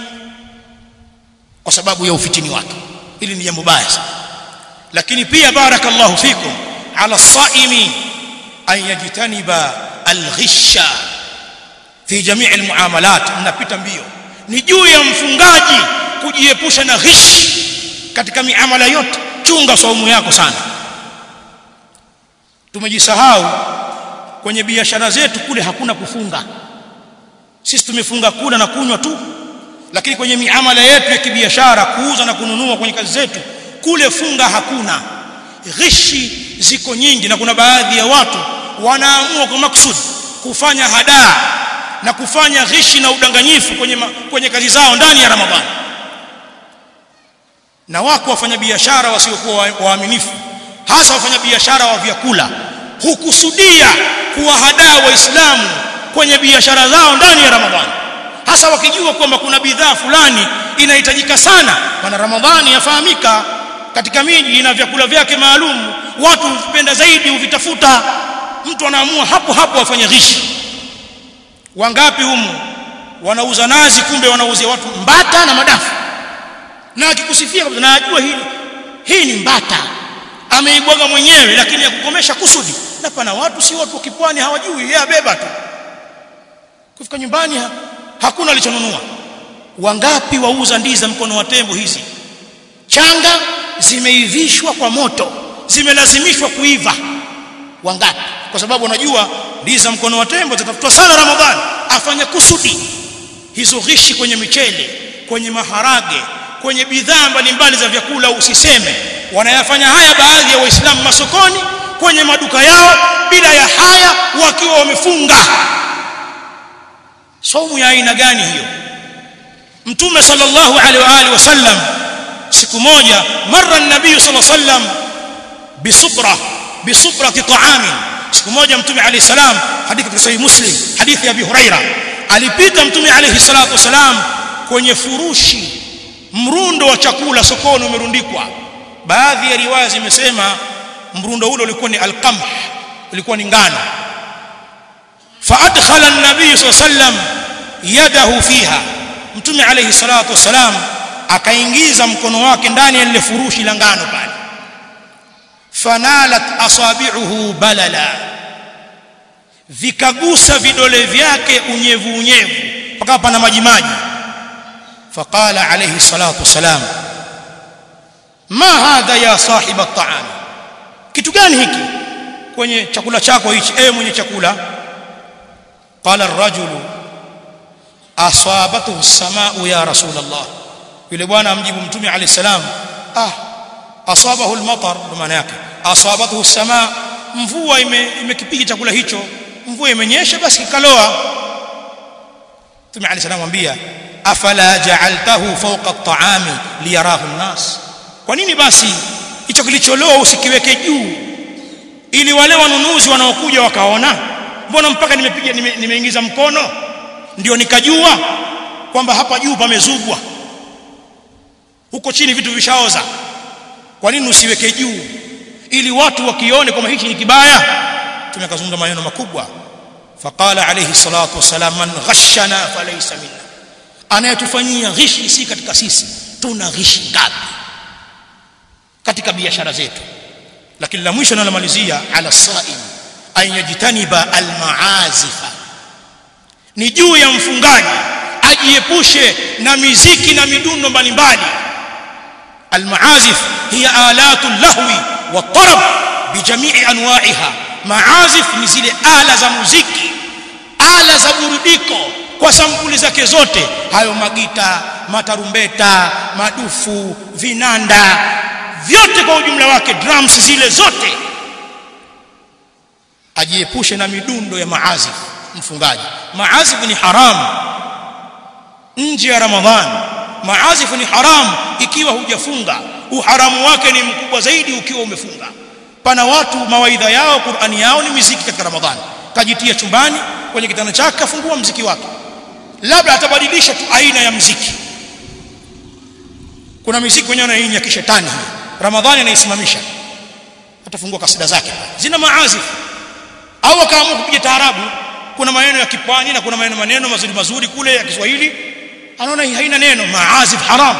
kwa sababu ya ufitini wake hili ni jambo baya sana lakini pia barakallahu fikum ala saimi an yajtaniba alghisha fi jamii almuamalat mnapita mbio ni juu ya mfungaji kujiepusha na ghish katika miamala yote chunga saumu yako sana tumejisahau kwenye biashara zetu kule hakuna kufunga sisi tumefunga kula na kunywa tu lakini kwenye miamala yetu ya kibiashara kuuza na kununua kwenye kazi zetu kule funga hakuna ghishi ziko nyingi na kuna baadhi ya watu wanaamua kwa maksud kufanya hadaa na kufanya ghishi na udanganyifu kwenye, ma, kwenye kazi zao ndani ya Ramadhani na wako wafanyabiashara wasiokuwa waaminifu hasa wafanyabiashara wa vyakula hukusudia kuwahadaa waislamu kwenye biashara zao ndani ya Ramadhani hasa wakijua kwamba kuna bidhaa fulani inahitajika sana maana Ramadhani yafahamika katika miji ina vyakula vyake maalum watu hupenda zaidi huvitafuta mtu anaamua hapo hapo afanye ghishi wangapi humu wanauza nazi kumbe wanauzia watu mbata na madafu na akikusifia na ajua hili hii ni mbata ameibwaga mwenyewe lakini ya kukomesha kusudi na pana watu si watu wa kipwani hawajui yeye abeba tu kufika nyumbani ha, hakuna alichonunua wangapi wauza ndizi za mkono wa tembo hizi changa zimeivishwa kwa moto zimelazimishwa kuiva wangapi kwa sababu unajua ndizi za mkono wa tembo zitatafutwa sana ramadhani afanye kusudi hizo ghishi kwenye michele kwenye maharage kwenye bidhaa mbalimbali za vyakula usiseme wanayafanya haya baadhi ya waislamu masokoni kwenye maduka yao bila ya haya wakiwa wamefunga saumu ya aina gani hiyo mtume sallallahu alaihi wa alihi wasallam siku moja marra an-nabiy sallallahu alaihi wasallam bisubra bisubrati ta'amin siku moja mtume alayhi salam hadithi katika sahih muslim hadithi ya abi huraira alipita mtume alayhi salatu wasalam kwenye furushi mrundo wa chakula sokoni umerundikwa baadhi ya riwaya zimesema mrundo ule ulikuwa ni alqamh ulikuwa ni ngano فادخل النبي صلى الله عليه وسلم يده فيها mtume alayhi salatu wasalam akaingiza mkono wake ndani ya lile furushi la ngano pale fanalat asabi'uhu balala vikagusa vidole vyake unyevu unyevu mpaka pana maji maji faqala alayhi salatu wasalam ma hadha ya sahiba at-ta'am kitu gani hiki kwenye chakula chako hichi ewe mwenye chakula qala ar-rajulu asabathu as-samaa'u ya rasul Allah yule bwana amjibu mtume alayhi salam ah asabahu al-matar maana yake asabathu as-samaa mvua imekipiga chakula hicho mvua imenyesha basi kikaloa mtume alayhi salam mwambia afala ja'altahu fawqa at-ta'ami liyarahu an-nas kwa nini basi hicho kilicholoa usikiweke juu ili wale wanunuzi wanaokuja wakaona mbona mpaka nimepiga nime, nimeingiza mkono ndio nikajua kwamba hapa juu pamezugwa huko chini vitu vishaoza kwa nini usiweke juu ili watu wakione kwamba hichi ni kibaya tumekazungumza maneno makubwa faqala alayhi salatu wasalam man ghashana falaysa minna anayetufanyia ghishi si katika sisi tuna ghishi ngapi katika biashara zetu lakini la mwisho nalamalizia ala saim an yajtaniba almaazifa ni juu ya mfungaji ajiepushe na miziki na midundo mbalimbali almaazif hiya alatu lahwi والطرب بجميع انواعها maazif ni zile ala za muziki ala za burudiko kwa sampuli zake zote hayo magita matarumbeta madufu vinanda vyote kwa ujumla wake drums zile zote ajiepushe na midundo ya maazif mfungaji maazif ni haramu nje ya ramadhani maazif ni haramu ikiwa hujafunga uharamu wake ni mkubwa zaidi ukiwa umefunga pana watu mawaidha yao Qur'ani yao ni muziki katika Ramadhani kajitia chumbani kwenye kitanda chake kafungua mziki wake labda atabadilisha tu aina ya mziki kuna muziki wenyewe na ya kishetani Ramadhani anaisimamisha atafungua kasida zake zina maazif au akaamua kupiga taarabu kuna maneno ya kipwani na kuna maneno maneno mazuri mazuri kule ya Kiswahili anaona hii haina neno maazif haram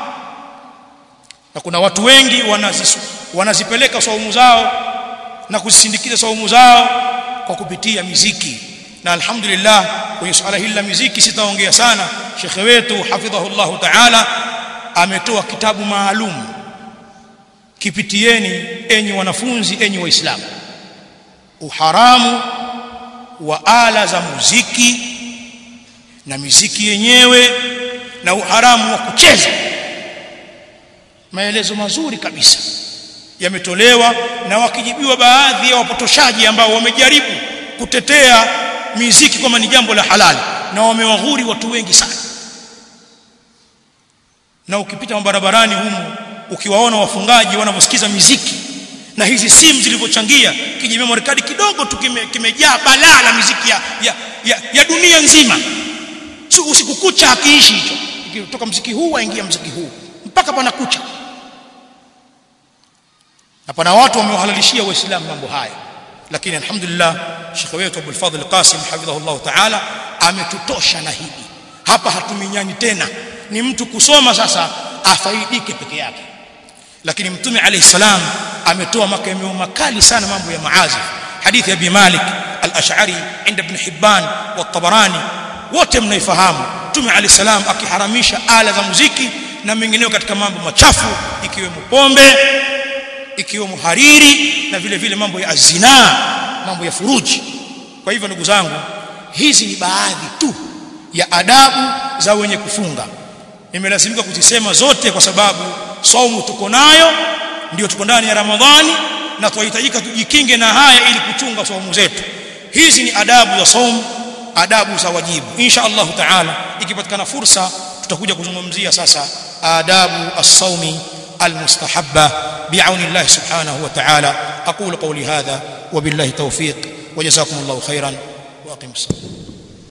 na kuna watu wengi wanazisu, wanazipeleka saumu zao na kuzisindikiza saumu zao kwa kupitia miziki na alhamdulillah kwenye swala hili la miziki sitaongea sana shekhe wetu hafidhahullah ta'ala ametoa kitabu maalum kipitieni enyi wanafunzi enyi waislamu uharamu wa ala za muziki na miziki yenyewe na uharamu wa kucheza maelezo mazuri kabisa yametolewa na wakijibiwa baadhi ya wapotoshaji ambao wamejaribu kutetea miziki kama ni jambo la halali na wamewaghuri watu wengi sana na ukipita barabarani humu ukiwaona wafungaji wanavyosikiza miziki na hizi simu zilivyochangia kijimemory card kidogo tu kimejaa kime balaa la miziki ya, ya, ya, ya dunia nzima so, usiku kucha hakiishi hicho kutoka mziki huu waingia mziki huu mpaka pana kucha na pana watu wamewahalalishia waislamu mambo haya lakini alhamdulillah shekhe wetu Abdul Fadhil Qasim hafidhahullah ta'ala ametutosha na hili hapa hatuminyani tena ni mtu kusoma sasa afaidike peke yake lakini mtume alayhi salam ametoa makemeo makali sana mambo ya maazif hadithi ya Abi Malik al-Ash'ari inda Ibn Hibban wa Tabarani wote mnaifahamu mtume ali salam akiharamisha ala za muziki na mengineyo katika mambo machafu ikiwemo pombe ikiwemo hariri na vile vile mambo ya zina mambo ya furuji kwa hivyo ndugu zangu hizi ni baadhi tu ya adabu za wenye kufunga nimelazimika kuzisema zote kwa sababu saumu tuko nayo ndio tuko ndani ya ramadhani na tunahitajika tujikinge na haya ili kuchunga saumu zetu hizi ni adabu za saumu adabu za wajibu insha Allah taala ikipatikana fursa tutakuja kuzungumzia sasa adabu as-saumi المستحبة بعون الله سبحانه وتعالى أقول قولي هذا وبالله توفيق وجزاكم الله خيرا وأقم الصلاة